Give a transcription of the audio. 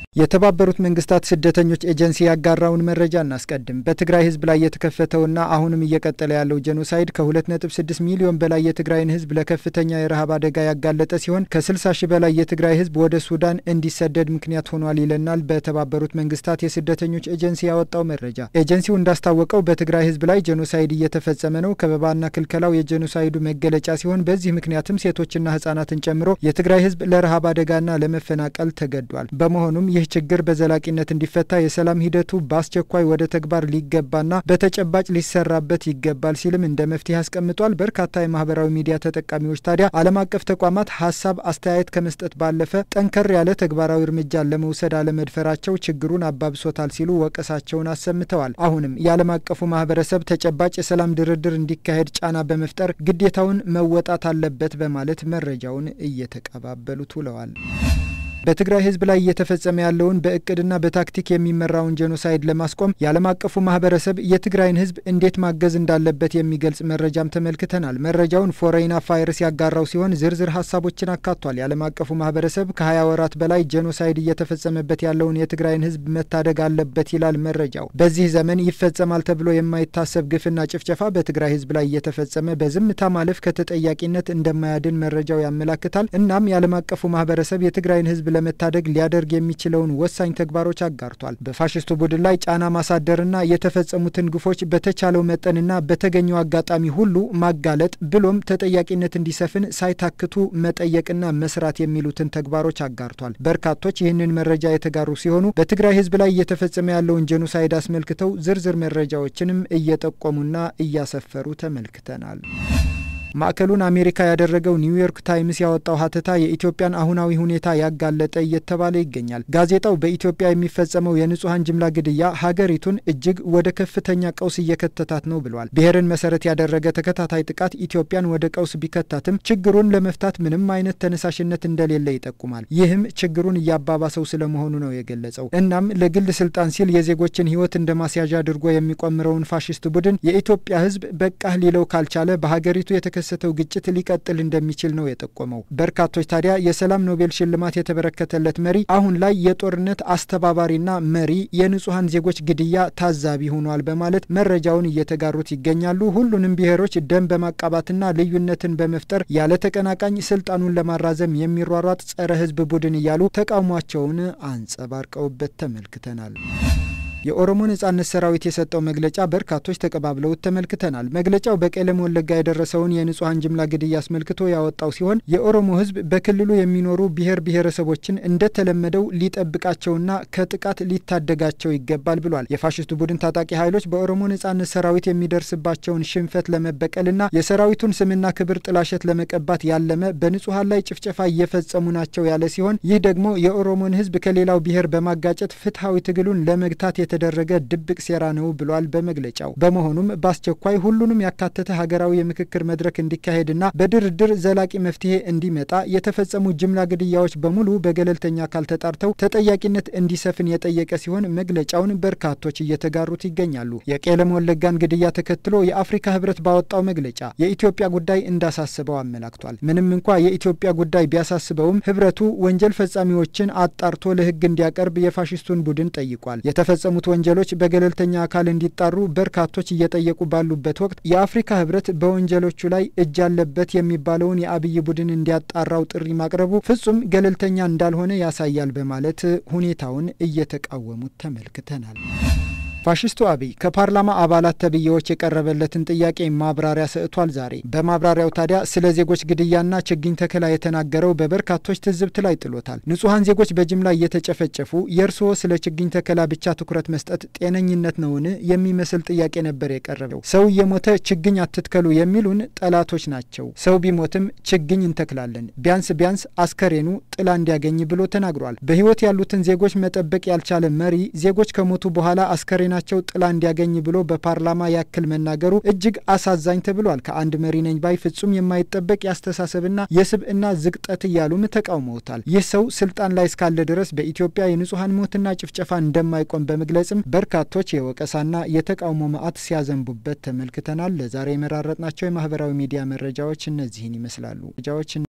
የተባበሩት መንግስታት ስደተኞች ኤጀንሲ ያጋራውን መረጃ እናስቀድም። በትግራይ ህዝብ ላይ የተከፈተውና አሁንም እየቀጠለ ያለው ጄኖሳይድ ከ2.6 ሚሊዮን በላይ የትግራይን ህዝብ ለከፍተኛ የረሃብ አደጋ ያጋለጠ ሲሆን ከ60 ሺህ በላይ የትግራይ ህዝብ ወደ ሱዳን እንዲሰደድ ምክንያት ሆኗል ይለናል በተባበሩት መንግስታት የስደተኞች ኤጀንሲ ያወጣው መረጃ። ኤጀንሲው እንዳስታወቀው በትግራይ ህዝብ ላይ ጄኖሳይድ እየተፈጸመ ነው። ከበባና ክልከላው የጄኖሳይዱ መገለጫ ሲሆን በዚህ ምክንያትም ሴቶችና ህጻናትን ጨምሮ የትግራይ ህዝብ ለረሃብ አደጋና ለመፈናቀል ተገዷል። በመሆኑም ይህ ችግር በዘላቂነት እንዲፈታ የሰላም ሂደቱ በአስቸኳይ ወደ ተግባር ሊገባና በተጨባጭ ሊሰራበት ይገባል ሲልም እንደ መፍትሄ አስቀምጧል። በርካታ የማህበራዊ ሚዲያ ተጠቃሚዎች ታዲያ ዓለም አቀፍ ተቋማት ሀሳብ፣ አስተያየት ከመስጠት ባለፈ ጠንከር ያለ ተግባራዊ እርምጃን ለመውሰድ አለመድፈራቸው ችግሩን አባብሶታል ሲሉ ወቀሳቸውን አሰምተዋል። አሁንም የዓለም አቀፉ ማህበረሰብ ተጨባጭ የሰላም ድርድር እንዲካሄድ ጫና በመፍጠር ግዴታውን መወጣት አለበት በማለት መረጃውን እየተቀባበሉት ውለዋል። በትግራይ ህዝብ ላይ እየተፈጸመ ያለውን በእቅድና በታክቲክ የሚመራውን ጄኖሳይድ ለማስቆም የዓለም አቀፉ ማህበረሰብ የትግራይን ህዝብ እንዴት ማገዝ እንዳለበት የሚገልጽ መረጃም ተመልክተናል። መረጃውን ፎሬን አፋይርስ ያጋራው ሲሆን ዝርዝር ሀሳቦችን አካቷል። የዓለም አቀፉ ማህበረሰብ ከ20 ወራት በላይ ጄኖሳይድ እየተፈጸመበት ያለውን የትግራይን ህዝብ መታደግ አለበት ይላል መረጃው። በዚህ ዘመን ይፈጸማል ተብሎ የማይታሰብ ግፍና ጭፍጨፋ በትግራይ ህዝብ ላይ እየተፈጸመ በዝምታ ማለፍ ከተጠያቂነት እንደማያድን መረጃው ያመላክታል። እናም የዓለም አቀፉ ማህበረሰብ የትግራይን ህዝብ ለመታደግ ሊያደርግ የሚችለውን ወሳኝ ተግባሮች አጋርቷል። በፋሽስቱ ቡድን ላይ ጫና ማሳደርና የተፈጸሙትን ግፎች በተቻለው መጠንና በተገኘው አጋጣሚ ሁሉ ማጋለጥ ብሎም ተጠያቂነት እንዲሰፍን ሳይታክቱ መጠየቅና መስራት የሚሉትን ተግባሮች አጋርቷል። በርካቶች ይህንን መረጃ የተጋሩ ሲሆኑ በትግራይ ህዝብ ላይ እየተፈጸመ ያለውን ጄኖሳይድ አስመልክተው ዝርዝር መረጃዎችንም እየጠቆሙና እያሰፈሩ ተመልክተናል። ማዕከሉን አሜሪካ ያደረገው ኒውዮርክ ታይምስ ያወጣው ሀተታ የኢትዮጵያን አሁናዊ ሁኔታ ያጋለጠ እየተባለ ይገኛል። ጋዜጣው በኢትዮጵያ የሚፈጸመው የንጹሐን ጅምላ ግድያ ሀገሪቱን እጅግ ወደ ከፍተኛ ቀውስ እየከተታት ነው ብሏል። ብሔርን መሰረት ያደረገ ተከታታይ ጥቃት ኢትዮጵያን ወደ ቀውስ ቢከታትም ችግሩን ለመፍታት ምንም አይነት ተነሳሽነት እንደሌለ ይጠቁማል። ይህም ችግሩን እያባባሰው ስለመሆኑ ነው የገለጸው። እናም ለግል ስልጣን ሲል የዜጎችን ህይወት እንደ ማስያዣ አድርጎ የሚቆምረውን ፋሽስት ቡድን የኢትዮጵያ ህዝብ በቃህ ሊለው ካልቻለ በሀገሪቱ የተከ የተከሰተው ግጭት ሊቀጥል እንደሚችል ነው የጠቆመው። በርካቶች ታዲያ የሰላም ኖቤል ሽልማት የተበረከተለት መሪ አሁን ላይ የጦርነት አስተባባሪና መሪ፣ የንጹሐን ዜጎች ግድያ ታዛቢ ሆኗል በማለት መረጃውን እየተጋሩት ይገኛሉ። ሁሉንም ብሔሮች ደም በማቃባትና ልዩነትን በመፍጠር ያለ ተቀናቃኝ ስልጣኑን ለማራዘም የሚሯሯጥ ጸረ ህዝብ ቡድን እያሉ ተቃውሟቸውን አንጸባርቀውበት ተመልክተናል። የኦሮሞ ነጻነት ሰራዊት የሰጠው መግለጫ በርካቶች ተቀባብለውት ተመልክተናል። መግለጫው በቄለም ወለጋ የደረሰውን የንጹሐን ጅምላ ግድያ አስመልክቶ ያወጣው ሲሆን የኦሮሞ ህዝብ በክልሉ የሚኖሩ ብሔር ብሔረሰቦችን እንደተለመደው ሊጠብቃቸውና ከጥቃት ሊታደጋቸው ይገባል ብሏል። የፋሽስቱ ቡድን ታጣቂ ኃይሎች በኦሮሞ ነጻነት ሰራዊት የሚደርስባቸውን ሽንፈት ለመበቀልና የሰራዊቱን ስምና ክብር ጥላሸት ለመቀባት ያለመ በንጹሐን ላይ ጭፍጨፋ እየፈጸሙ ናቸው ያለ ሲሆን ይህ ደግሞ የኦሮሞን ህዝብ ከሌላው ብሔር በማጋጨት ፍትሐዊ ትግሉን ለመግታት የተደረገ ድብቅ ሴራ ነው ብሏል በመግለጫው። በመሆኑም በአስቸኳይ ሁሉንም ያካተተ ሀገራዊ የምክክር መድረክ እንዲካሄድና በድርድር ዘላቂ መፍትሄ እንዲመጣ የተፈጸሙ ጅምላ ግድያዎች በሙሉ በገለልተኛ አካል ተጣርተው ተጠያቂነት እንዲሰፍን የጠየቀ ሲሆን መግለጫውን በርካቶች እየተጋሩት ይገኛሉ። የቄለም ወለጋን ግድያ ተከትሎ የአፍሪካ ህብረት ባወጣው መግለጫ የኢትዮጵያ ጉዳይ እንዳሳስበው አመላክቷል። ምንም እንኳ የኢትዮጵያ ጉዳይ ቢያሳስበውም ህብረቱ ወንጀል ፈጻሚዎችን አጣርቶ ለህግ እንዲያቀርብ የፋሽስቱን ቡድን ጠይቋል። የተፈጸሙ ወንጀሎች በገለልተኛ አካል እንዲጣሩ በርካቶች እየጠየቁ ባሉበት ወቅት የአፍሪካ ህብረት በወንጀሎቹ ላይ እጅ አለበት የሚባለውን የአብይ ቡድን እንዲያጣራው ጥሪ ማቅረቡ ፍጹም ገለልተኛ እንዳልሆነ ያሳያል በማለት ሁኔታውን እየተቃወሙት ተመልክተናል። ፋሽስቱ አብይ ከፓርላማ አባላት ተብዬዎች የቀረበለትን ጥያቄ ማብራሪያ ሰጥቷል። ዛሬ በማብራሪያው ታዲያ ስለ ዜጎች ግድያና ችግኝ ተከላ የተናገረው በበርካቶች ትዝብት ላይ ጥሎታል። ንጹሐን ዜጎች በጅምላ እየተጨፈጨፉ የእርስዎ ስለ ችግኝ ተከላ ብቻ ትኩረት መስጠት ጤነኝነት ነውን? የሚመስል ጥያቄ ነበር የቀረበው። ሰው እየሞተ ችግኝ አትትከሉ የሚሉን ጠላቶች ናቸው። ሰው ቢሞትም ችግኝ እንተክላለን፣ ቢያንስ ቢያንስ አስከሬኑ ጥላ እንዲያገኝ ብሎ ተናግሯል። በህይወት ያሉትን ዜጎች መጠበቅ ያልቻለ መሪ ዜጎች ከሞቱ በኋላ አስከሬ ናቸው ጥላ እንዲያገኝ ብሎ በፓርላማ ያክል መናገሩ እጅግ አሳዛኝ ተብሏል። ከአንድ መሪ ነኝ ባይ ፍጹም የማይጠበቅ የአስተሳሰብና የስብዕና ዝቅጠት እያሉም ተቃውመውታል። ይህ ሰው ስልጣን ላይ እስካለ ድረስ በኢትዮጵያ የንጹሐን ሞትና ጭፍጨፋ እንደማይቆም በመግለጽም በርካቶች የወቀሳና የተቃውሞ መዓት ሲያዘንቡበት ተመልክተናል። ለዛሬ የመራረጥናቸው የማህበራዊ ሚዲያ መረጃዎች እነዚህን ይመስላሉ።